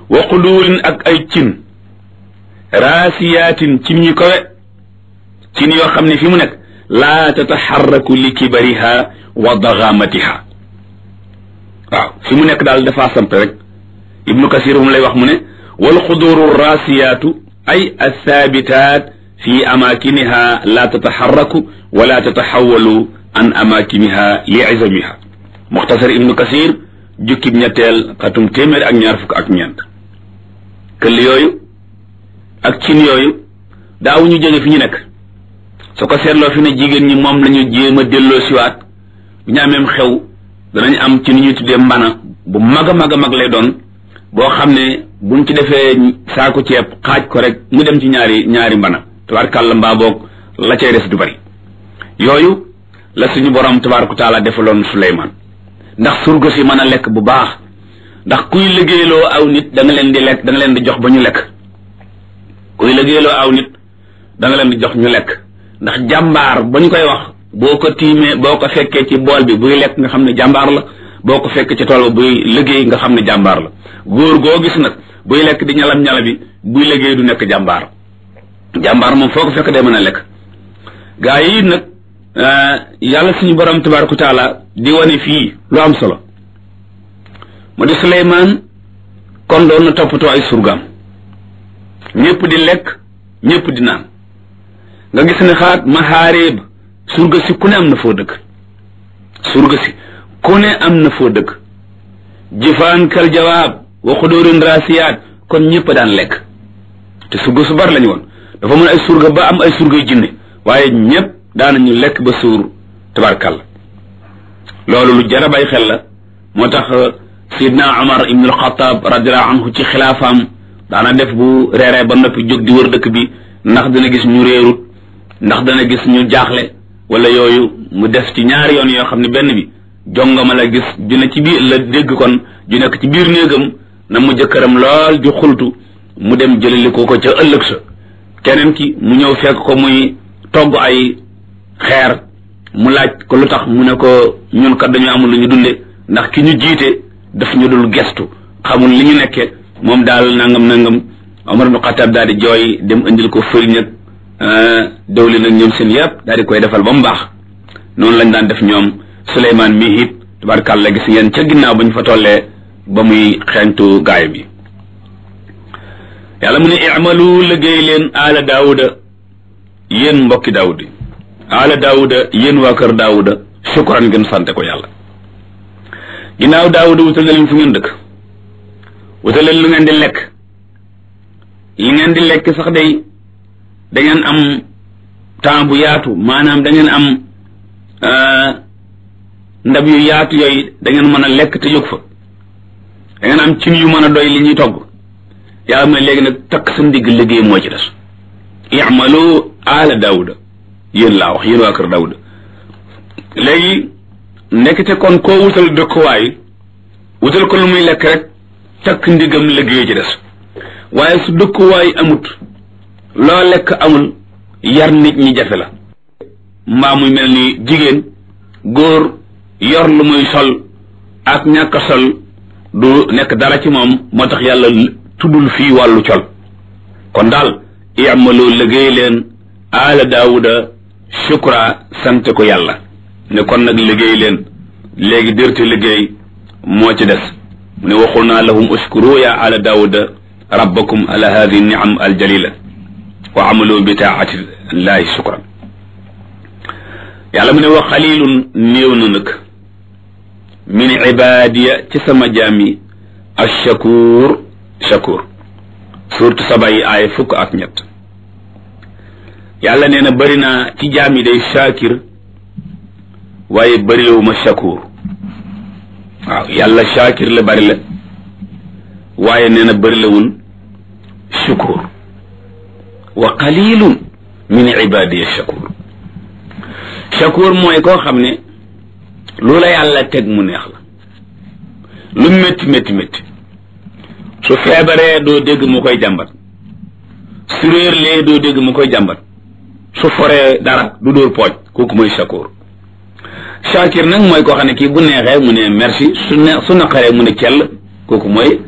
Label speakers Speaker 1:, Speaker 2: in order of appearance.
Speaker 1: wa quduurin ak ay cin raasiyaatin cin yu kawe cin yoo xam ne fi mu nekk laa tataxarraku li kibariha wa daxaamatiha waaw fi mu nekk daal dafa samp rek ibnu kasir mu lay wax mu ne wal xuduuru raasiyaatu ay athaabitaat fi amaakiniha laa tataxarraku wala tataxawalu an amaakiniha li izamiha muxtasar ibnu kasir jukkib ñetteel xatum téeméer ak ñaar fukk ak ñeent këll yooyu ak cin yooyu daaw ñu jóge fi ñu nekk su ko seetloo fi ne jigéen ñi moom lañu jéem a delloo siwaat bu ñu ameem xew danañ am ci ni ñuy tuddee mbana bu mag a mag a mag lay doon boo xam ne buñ ci defee saako ceeb xaaj ko rek mu dem ci ñaari ñaari mbana tabaarkàlla mbaa boog la cay des du bari yooyu la suñu borom tabaaraka taala defaloon Suleymaan ndax surga si mën a lekk bu baax ndax kuy liggéeyloo aw nit da nga leen di lekk da nga leen di jox ba ñu lekk kuy liggéeyloo aw nit da nga leen di jox ñu lekk ndax jàmbaar ba ñu koy wax boo ko tiimee boo ko fekkee ci bool bi buy lekk nga xam ne jàmbaar la boo ko fekkee ci tool ba buy liggéey nga xam ne jàmbaar la góor goo gis nag buy lekk di ñalam ñala bi buy liggéey du nekk jàmbaar jàmbaar moom foo ko fekk day mën a lekk gaa yi nag yàlla suñu borom tabaaraka taala di wane fii lu am solo mu di Suleymaan kon doon na toppatoo ay surgaam ñëpp di lekk ñëpp di naan nga gis ne xaat maxaareeb surga si ku ne am na foo dëkk surga si ku ne am na foo dëkk jëfaan kal jawaab wa xudóorin raasiyaat kon ñëpp daan lekk te surga su bari lañu woon dafa mën ay surga ba am ay surgay jinne waaye ñëpp daanañu lekk ba suur tabarkàlla loolu lu jar a bàyyi xel la moo tax sidna Umar ibn al-Khattab radiallahu anhu ci xilaafaam daana def bu reeree ba noppi jóg di wër dëkk bi ndax dana gis ñu réerut ndax dana gis ñu jaaxle wala yooyu mu def ci ñaari yoon yoo xam ne benn bi jongama la gis ju ne ci biir la dégg kon ju nekk ci biir néegam na mu jëkkëram lool ju xultu mu dem jëlali ko ko ca ëllëg sa keneen ki mu ñëw fekk ko muy togg ay xeer mu laaj ko lu tax mu ne ko ñun kat dañu amul lu ñu dunde ndax ki ñu jiite daf ñu dul gestu xamul li ñu nekke moom daal nangam nangam Omar ibn Khattab daal di jooy dem indil ko fëriñ ak dawlin ak ñoom seen yëpp daal di koy defal ba mu baax noonu lañ daan def ñoom Suleymaan mi it tabarkàlla gis ngeen ca ginnaaw ba ñu fa tollee ba muy xeeñtu gaay bi yàlla mu ne i'malu liggéey leen aala daawuda yéen mbokki daawud yi aala daawuda yéen waa kër daawuda shukran ngeen sante ko yàlla ginnaaw daawuda wutal na leen fu ngeen dëkk wutal leen lu ngeen di lekk li ngeen di lekk sax day da ngeen am temps bu yaatu maanaam da ngeen am ndab yu yaatu yooyu da ngeen mën a lekk te jóg fa da ngeen am cin yu mën a doy li ñuy togg yàlla mooy léegi nag takk sa ndigg liggéey moo ci des i'malu ala daawuda yéen laa wax yéen waa kër daawuda léegi nekkite kon koo wutal dëkkuwaay wutal ko lu muy lekk rek takk ndigam liggéey ci des waaye su dëkkuwaay amut loo lekk amul yar nit ñi jafe la mbaa muy mel ni jigéen góor yor lu muy sol ak ñàkk a sol du nekk dara ci moom moo tax yàlla tuddul fii wàllu col kon daal i'malu liggéey leen aala daawuda shukra sant ko yàlla ne kon nag liggéey leen léegi dërte liggéey moo ci des mu ne waxul naa lahum uskuru ya ala daawuda rabbakum ala hadihi niam aljalila wa amalu bi taati llahi shukran yàlla mu ne wa xalilun néew na nag min ibadiya ci sama jaam yi ashakur shakur surtout saba yi aay fukk ak ñett yàlla nee na bëri naa ci jaam yi day shakir waaye bëriwuma shakur waaw yàlla shakir la bëri la waaye nee na bëri lawul shukur wa qalilun min ibadiya shakur shakur mooy koo xam ne lu la yàlla teg mu neex la lu métti métti métti su feebaree doo dégg mu koy jàmbat su réerlee doo dégg mu koy jàmbat su foree dara du dóor pooj kooku mooy shakur shakir nag mooy koo xam ne kii bu neexee mu ne merci su ne su naqaree mu ne cell kooku mooy